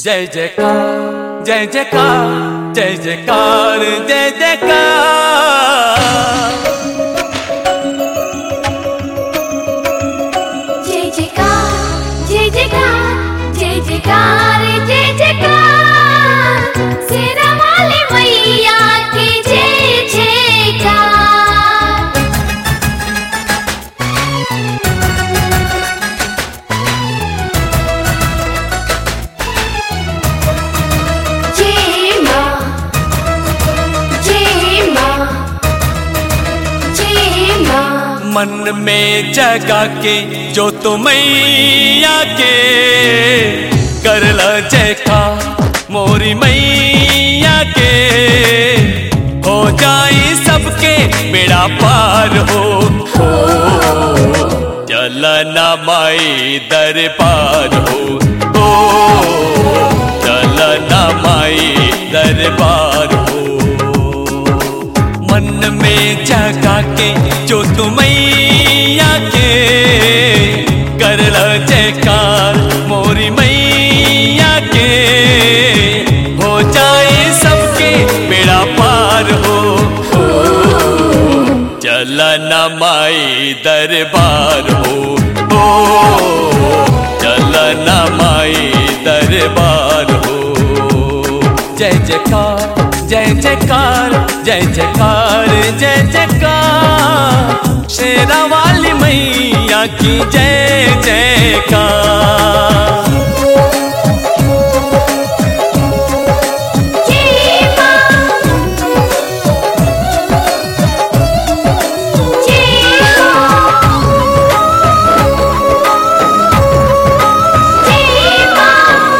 जय जयकार जय जयकार जय जयकार जय जयकार जय जयकार जय जयकार जय जयकार जय जयकार शेरा वाली मैया की जय जयकार जय माँ जय माँ जय माँ मन में जगा के जो मैया के करल जयकार मोरी मैया के हो जाई सबके बेड़ा पार हो हो चलना माई दरबार हो हो चलना माई दरबार हो मन में जगा के जो मैया के करल जयकार मोरी मैया के हो जाए सबके बेड़ा पार हो हो चलना माई दरबार हो हो चलना माई दरबार हो जय जयकार जय जयकार जय जयकार जय जयकार शेरा वाली मैया की जय जयकार जय माँ जय हो जय माँ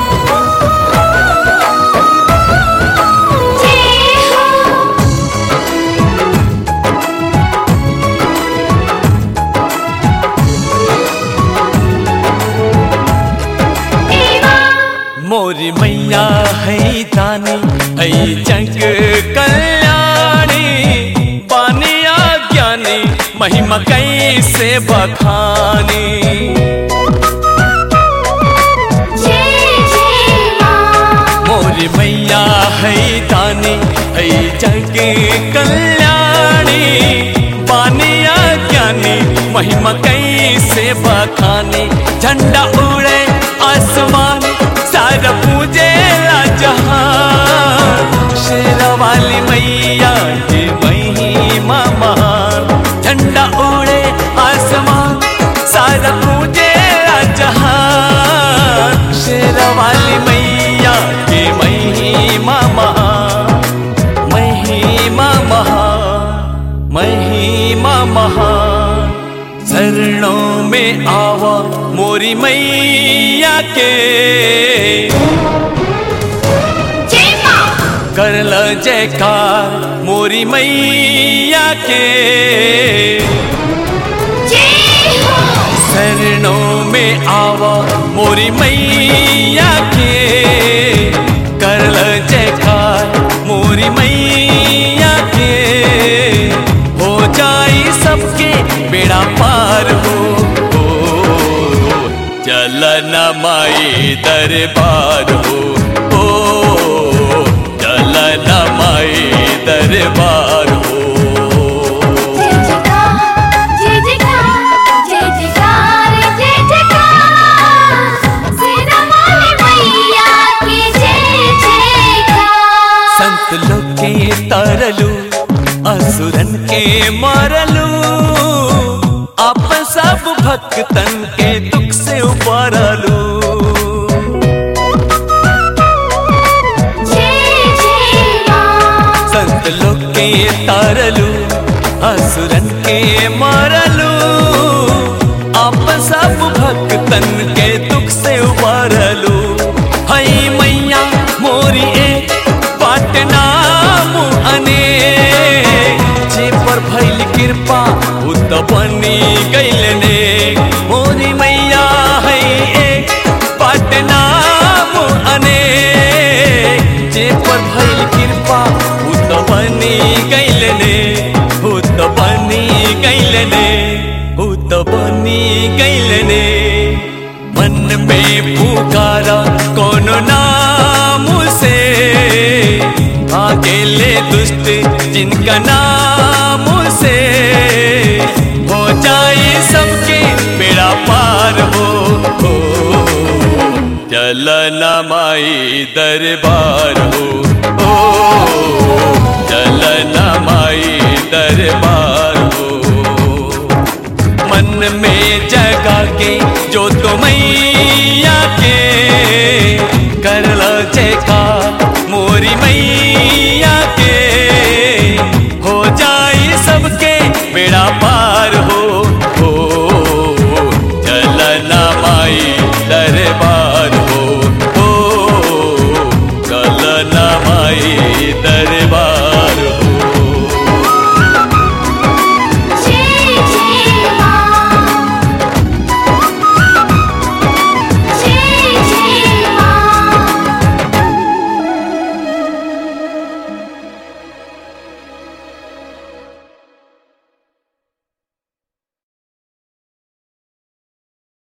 जय हो जय माँ मोरी मैया है दानी है जग कल्याणी बानिया ज्ञानी महिमा कैसे बखानी जय जय माँ मोरी मैया है दानी है जग कल्याणी बानिया ज्ञानी महिमा कैसे बखानी झंडा उड़े आसमान सारा पूजे जहान शेरा वाली मैया की महिमा महान झंडा उड़े आसमान सारा पूजे जहान शेरा वाली मैया की महिमा महान महिमा महान महिमा महान शरणों में आवा मोरी मैया के जय माँ करल जयकार मोरी मैया के जय हो शरणों में आवा मोरी मैया के करल जयकार मोरी मैया के हो जाई सबके बेड़ा पार हो हो चलना माई दरबार हो हो चलना माई दरबार हो जय जयकार जय जयकार जय जयकार जय जयकार शेरा वाली मैया की जय जयकार संत लोग के तरलू असुरन के मारलू आप सब भक्तन के दुख से उबारलू जय जय माँ संत लोग के तारलू असुरन के मारलू आप सब भक्तन के दुख से उबारलू हई मैया मोरी एक पाटना अने जे पर भइल कृपा उत बनी गइल ने मोरी मैया है एक पाटना अने जे पर भइल कृपा उत बनी गइल ने उत बनी गइल ने उत बनी गइल ने मन में पुकारा कोनो ना जिनका नाम से हो जाए सबके बेड़ा पार हो, हो चलना माई दरबार हो ओ चलना माई दरबार हो मन में जगा के जो तो मैया